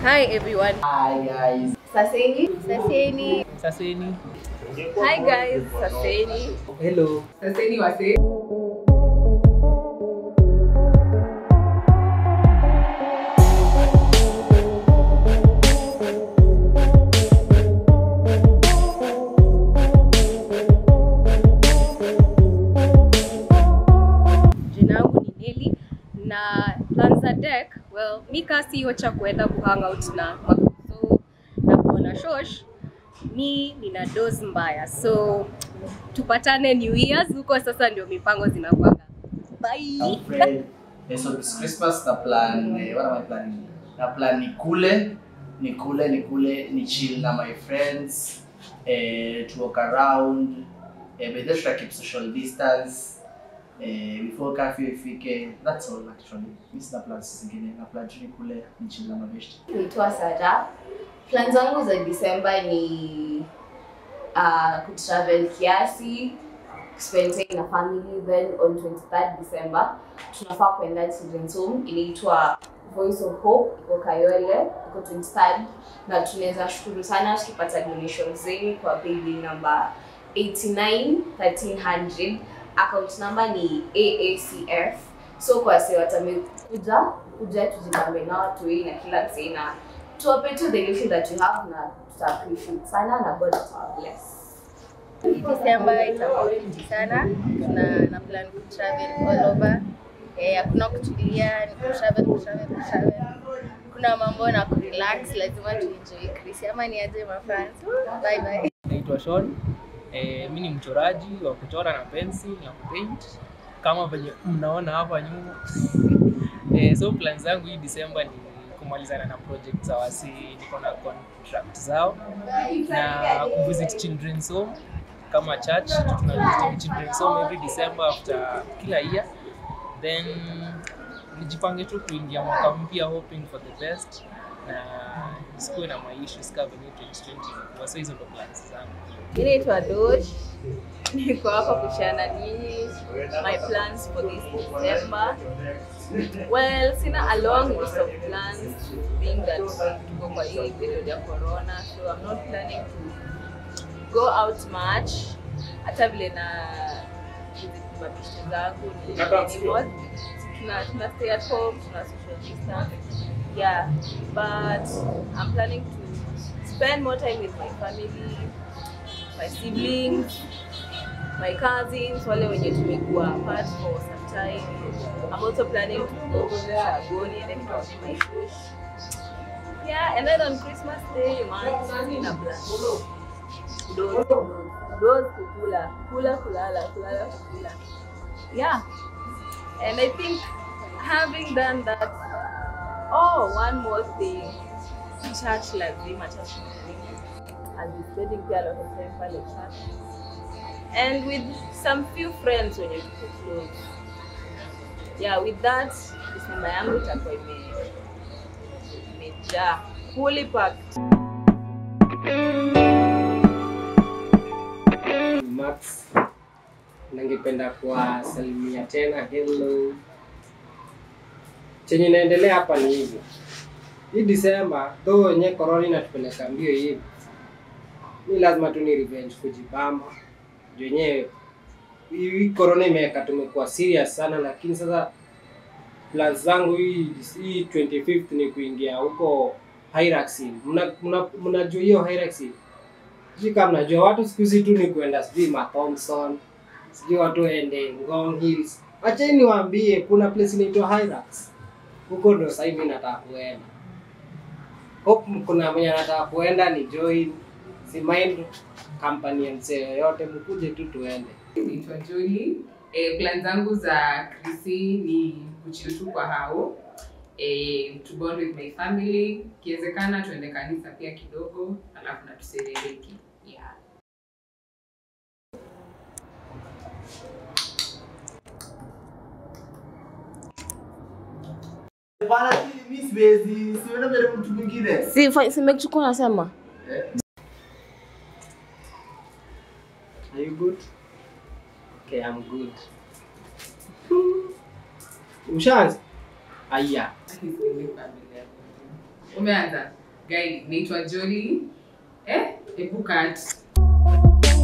Hi everyone. Hi guys. Saseni. Saseni. Saseni. Hi guys. Saseni. Hello. Saseni wase. Jina yangu ni Nelly na plans za deck, well, mi kaa siyo cha kuenda kuhang out na makuzo na kuona shosh, mi nina dose mbaya, so tupatane New Year's huko. Sasa ndio mipango zinakwanga. Bye. I'm Fred. Eh, so this Christmas na plan, eh, what am I planning? Na plan ni kule, ni kule, ni kule, ni chill na my friends, eh, to walk around, eh, but just try to keep social distance, eh, before curfew ifike. That's all actually. Mi sina plans zingine. Na plan tu ni kule, ni chill na mabeshte. Naitwa Sara. Plan zangu za Disemba ni uh, kutravel kiasi, spend time na family then on 23rd December tunafaa kuenda children's home inaitwa Voice of Hope iko Kayole iko 23rd na tunaweza shukuru sana tukipata donation zenu kwa paybill number 891300 account number ni AACF so kwa wase watamekuja kuja tujipambe na watu hii na kila msee na tuwape tu the little that you have na tuta appreciate sana na God atawabless. Disemba itakuwa fiti sana. Tuna na plan ku travel all over. Eh, hakuna kutulia, ni ku travel, ku travel, ku travel. Kuna mambo na ku relax, lazima tu enjoy Chris. Ama ni aje my friends. Bye bye. Naitwa Sean. Eh, mi ni mchoraji wa kuchora na pencil na kupaint kama venye mnaona hapa nyuma. eh, so plans zangu hii December ni kumalizana na project za wasi, niko na contract zao na kuvisit children's home kama church. Tunavisit children's home every December after kila year, then nijipange tu kuingia mwaka mpya hoping for the best na sikuwe na maissues kama venye 2020 imekuwa. So hizo ndo plans zangu. Mimi naitwa Dosh. Niko hapa kushare na nyinyi my plans for this December. Well, sina a long list of plans being that tuko kwa hii period ya corona, so I'm not planning to go out much. Hata vile na visit mabishte zangu ni minimal. Tuna, tuna stay at home, tuna social distance. Yeah, but I'm planning to spend more time with my family, my siblings, my cousins, wale wenye tumekuwa apart for some time. I'm also planning to go to Shagoni and then to my bush. Yeah, and then on Christmas Day, man, in a plan. Those, those kukula, kula kulala, kulala kukula. Yeah, and I think having done that, oh, one more thing, church lazima, church lazima. I'll be spending pia a lot of time pale church and with some few friends wenye tuko close. Yeah, with that December yangu itakuwa ime imejaa fully packed. Max, ningependa kuwasalimia tena. Hello, chenye inaendelea hapa ni hivi, hii Disemba though wenye korona inatupeleka mbio hivi, mi lazima tu ni revenge kujibamba juu yenyewe hii korona imeweka tumekuwa serious sana, lakini sasa plans zangu hii hii 25th ni kuingia huko Hyraxin. Mna, mna, mnajua hiyo Hyraxin? Sijui kama mnajua watu siku hizi tu ni kuenda sijui Ma Thompson, sijui watu waende Ngong Hills. Acheni niwaambie kuna place inaitwa Hyrax. Huko ndo sasa hivi nataka kuenda. Hope kuna mwenye anataka kuenda ni join. Si mind company ya msee yoyote mkuje tu tuende. Naitwa Jolie. E, plan zangu za Krisi ni kuchill tu kwa hao e, to bond with my family, ikiwezekana tuende kanisa pia kidogo, alafu na tuserereki. Yeah. Bana, mi siwezi, siwenda mbele mtu mwingine. Si simekuchukua nasema. Are you good? Okay, I'm good. Ushaanza? Aya. Sipendi familia. Umeanza? Guy, naitwa Jolly. Eh, hebu cut.